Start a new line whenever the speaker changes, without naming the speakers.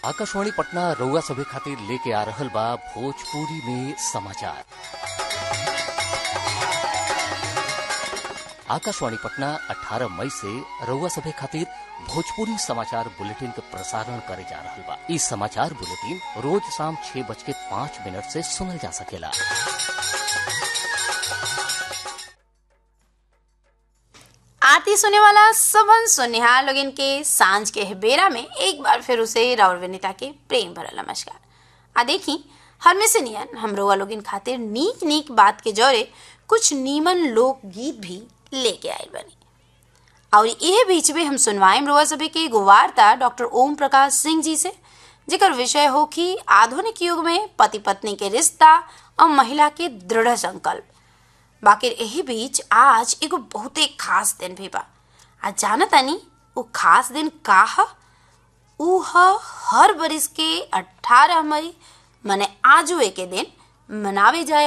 आकाशवाणी पटना रउआ सभे खातिर लेके आ रहल बा भोजपुरी में समाचार आकाशवाणी पटना 18 मई से रउआ सभे खातिर भोजपुरी समाचार बुलेटिन के प्रसारण करे जा रहल बा ई समाचार बुलेटिन रोज शाम छह बज के पाँच मिनट से सुनल जा सकेला
आरती सुने वाला सबन सुनिहार लोगन के सांझ के बेरा में एक बार फिर उसे राउर विनीता के प्रेम भरल नमस्कार आ देखी हमें नियन हम रोआ लोगन खातिर नीक नीक बात के जौरे कुछ नीमन लोक गीत भी लेके आए बनी और यह बीच में हम सुनवाएं रोआ सभे के एगो वार्ता डॉक्टर ओम प्रकाश सिंह जी से जेकर विषय हो कि आधुनिक युग में पति पत्नी के रिश्ता और महिला के दृढ़ संकल्प बाकी यही बीच आज एगो बहुते खास दिन भी बा आ जाना तानी वो खास दिन का ह ऊ ह हर बरिस के 18 मई मने आजुए के दिन मनावे जाए